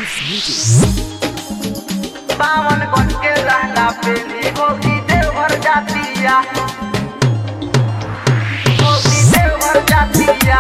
बावन गज के लहंगा पेली गोपी देवघर जातिया गोपी देवघर जातिया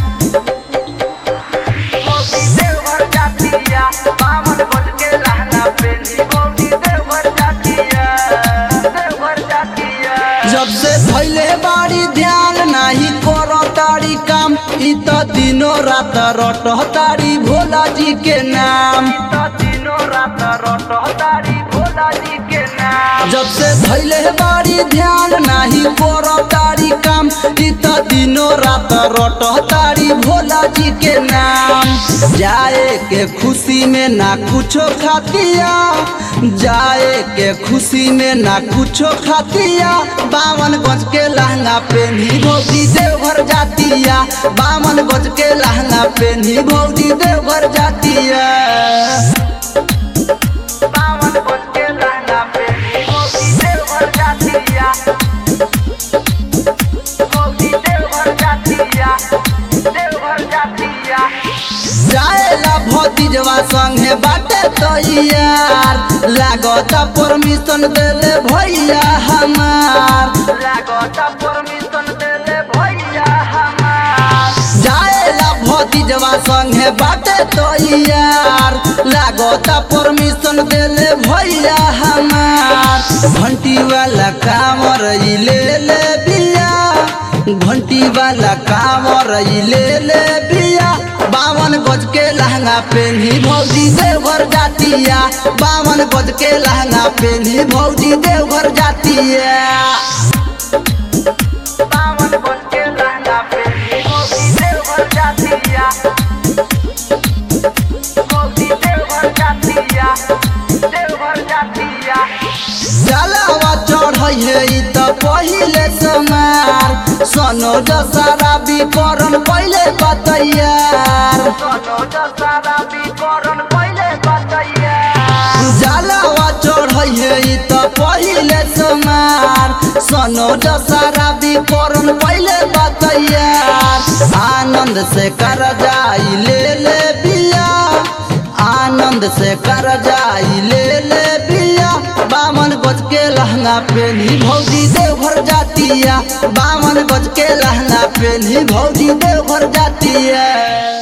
गोपी देवघर जातिया बावन गज के लहंगा पेली गोपी देवघर जातिया देवघर जातिया जब से भैले बाड़ी ध्यान नाही करो तारी काम इ त दिनो रात रट तारी भोला जी के नाम तो दिनों रात रोटो तारी भोला जी के नाम जब से भैले बाड़ी ध्यान नाही करो तारी काम इ त दिनो रात रट तारी भोला जी के नाम जाए के खुशी में ना कुछो खातिया जाए के खुशी में ना कुछो खातिया बावन गज के लहंगा पेन्ही भौजी देवघर जातिया बावन गज के लहंगा पेन्ही भौजी देवघर जातिया बावन गज के लहंगा पेली गोपी देवघर जातिया गोपी देवघर जातिया देवघर जातिया जाएला भतीजवा संगे बाटे तो यार लागत परमिशन देले भैया हमार लागता परमिशन देले भैया हमार जाएला भतीजवा संगे बाटे तो यार लागत परमिशन देले भैया हमार घंटी वाला कामर ई ले ले बिया घंटी वाला कामर ई ले ले बिया बावन गज के लहंगा पेन्ही भौजी देवघर जातिया बावन गज के लहंगा पेन्ही भौजी देवघर जातिया बावन गज के लहंगा पेली गोपी देवघर जातिया गोपी देवघर जातिया देवघर जातिया जलावा चढ़ै है ई त पहिले समार सोनो दशहरा विकरण पहिले बतैयार सोनो दशहरा विकरण पहिले बतैया जलावा चढ़ै है ई त पहिले समार सोनो दशहरा विकरण पहिले बतैयार आनंद से कर जाई ले ले बिया आनंद से कर जाई ले ले बिया बामन गज के लहंगा पेन्ही भौजी देवघर जातिया बामन गज के लहंगा पेन्ही भौजी देवघर जातिया